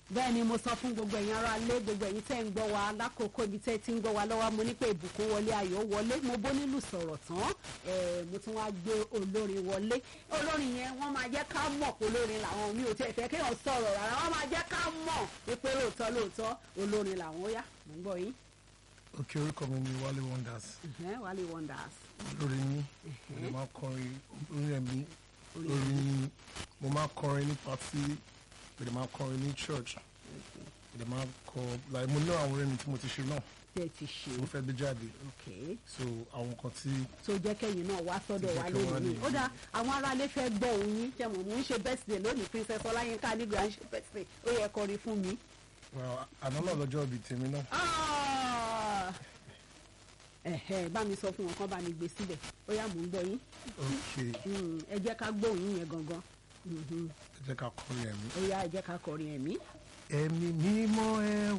bẹ́ẹ̀ ni mo sọ fún gbogbo ẹ̀yin ará ilé gbogbo ẹ̀yin tẹ́ ń gbọ́ wa lákòókò ibi tẹ́ ti ń gbọ́ wa lọ́wọ́ mo ní pé ìbùkún wọlé ayọ̀ wọlé mo bó nílùú sọ̀rọ̀ tán eh, mo tún wá gbé olórin wọlé olórin yẹn wọ́n máa jẹ́ ká mọ̀ pé olórin làwọn mi ò tẹ́ fẹ́ kéèyàn sọ̀rọ̀ rárá wọ́n máa jẹ́ ká mọ̀ pé lóòótọ́ lóòótọ́ olórin làwọn ó yá mo ń gbọ́ yín òkè orúkọ mi ni Wálé Wonders Ẹ̀hẹ́n, Wálé Wonders lórí ní mo lè máa kọrin orí ẹ̀mí orí ní mo máa kọrin ní pàtí mo lè máa kọrin ní church mo lè máa kọ like mo ní àwọn orin mi tí mo ti ṣe náà tẹ́ ti ṣe mo fẹ́ gbé jáde okay so àwọn kan tí tó jẹ́ kẹ́yìn náà wá sọ́dọ̀ Tó jẹ́ wa kí wọ́n lónìí lè- ó dá àwọn aráalé fẹ́ gbọ́ òun yín jẹ́ mọ̀ mò ń ṣe birthday lónìí princess ọláyínká nígbà ń ṣe birthday ó yẹ kọrin fún mi. well, àná náà lọ́jọ́ ibi tèmi náà Ah! ẹ̀hẹ́ bá mi sọ fún wọn kán bá mi gbé síbẹ̀ ó yá mò ń gbọ́ yín ok Mm, ẹ jẹ́ ká gbóhùn yẹn gangan Mhm. ẹ jẹ́ ká kọrin ẹ̀mí. ó yá ẹ jẹ́ ká kọrin ẹ̀mí. ẹ̀mí mímọ́ ẹ